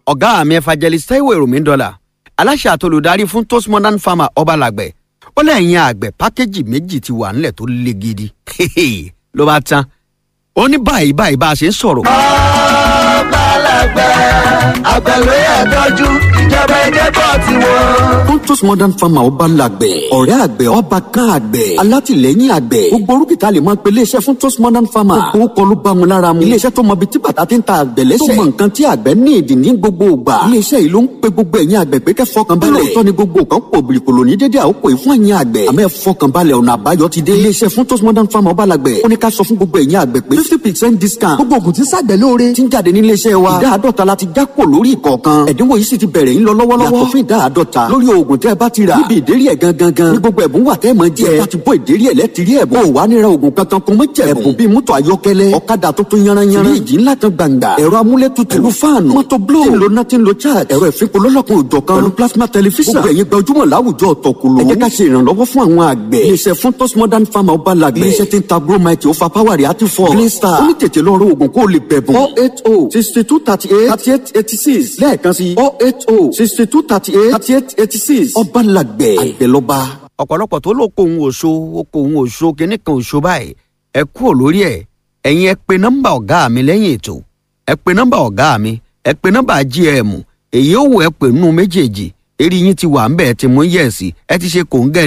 ọ̀gá mi evangelist taiwo èròmí dọ́là aláṣẹ àtolùdarí fún toast modern farmer ọbalàgbẹ̀ ó lẹ́yìn àgbẹ̀ pákéjì méjì ti wà nílẹ̀ tó le gidi ló bá tán ó ní báyìí báyìí bá a ṣe ń sọ̀rọ̀. ọbalàgbẹ̀ àgbẹ̀ló yẹ tọ́jú ìjọba ẹ̀jẹ̀ bọ̀ tí wọ́n. Pontus Modern Farmer ọba làgbẹ̀, ọ̀rẹ́ àgbẹ̀ ọba kan àgbẹ̀, alátìlẹ́yìn àgbẹ̀. Gbogbo orúkìtà lè máa pe iléeṣẹ́ fún Pontus Modern Farmer. Gbogbo kọ́ ló bá wọn lára mu. Iléeṣẹ́ tó mọ ibi tí bàtà ti ń ta àgbẹ̀ lẹ́sẹ̀. Tó mọ nǹkan tí àgbẹ̀ ní ìdí ní gbogbo ìgbà. Iléeṣẹ́ yìí ló ń pe gbogbo ẹ̀yin àgbẹ̀ pé kẹ́ fọkàn balẹ̀. Lóòótọ́ ni gbogbo kan pò bìrìkòlò ní dédé àkókò yìí fún ẹ̀yin àgbẹ̀. Àmọ́ ẹ fọkàn balẹ̀ ọ̀nà àbáyọ ti dé. Iléeṣẹ́ fún Pontus Modern Farmer ọba làgbẹ̀. Ó ní ká sọ fún gbogbo ẹ̀yin àgbẹ̀ pé fifty percent discount. Gbogbo ògùn tí sàgbẹ̀ lóore. Ti ń jáde ní iléeṣẹ́ wa. Ìdá àádọ́ta la ti já kò lórí ìkọ̀ọ̀kan. Ẹ̀dínwó yìí sì ti bẹ̀rẹ̀ ń lọ lọ́wọ́lọ́wọ́. Yàtọ̀ fún ìdá àádọ́ta lórí oògùn tẹ́ ẹ bá ti rà. Níbi ìdérí ẹ̀ gangan gan. Ní gbogbo ẹ̀bùn wà tẹ́ ẹ mọ̀ jẹ́. Ẹ bá ti bọ́ ìdérí ẹ̀ lẹ́tìrí ẹ̀bùn. Ó wà nira oògùn kankan kún mọ́ jẹ̀bùn. Ẹ̀bùn bíi mọ́tò ayọ́kẹ́lẹ́. Ọ̀kadà tuntun yanranyanran. Fíríjì ńlá kan gbàǹgbà. Ẹ̀rọ amúlétutù. Pẹ̀lú fáànù. Mọ́tò bló. Tí ń lo náà tí ń lo charge. Ẹ̀rọ ìfipò lọ́lọ́kun òjọ̀ kan. Pẹ̀lú plasma tẹlifíṣàn. Gbogbo ẹ̀yin gbajúmọ̀ láwùjọ ọ̀tọ̀kùlù. Ẹ jẹ́ ká ṣe ìrànlọ́wọ́ fún àwọn àgbẹ̀. Iléeṣẹ́ fún Toast Modern Farmer ọba làgbẹ̀. Iléeṣẹ́ tí ń ta Bromite ó fa Power àti fọ́. Green Star. Ó ní tètè lọ rọ oògùn kó o lè bẹ̀bùn. four eight oh sixty two thirty eight thirty eight eighty six lẹ́ẹ̀kan sí four eight oh sixty two thirty eight thirty eight eighty six. Ọba làgbẹ̀ àgbẹ̀lọba. ọ̀pọ̀lọpọ̀ tó ló kó òun òṣó ó kó òun òṣó kínní kan òṣó báyìí ẹ kúrò lórí ẹ̀ ẹ̀yin ẹ pe nọ́mbà ọ̀gá mi lẹ́yìn ètò ẹ pe nọ́mbà ọ̀gá mi ẹ pe nọ́mbà gm èyí ó wù ẹ pè nínú méjèèjì eré yín ti wà ń bẹ̀ ẹ ti mú yẹ̀sì ẹ ti ṣe kòńgẹ́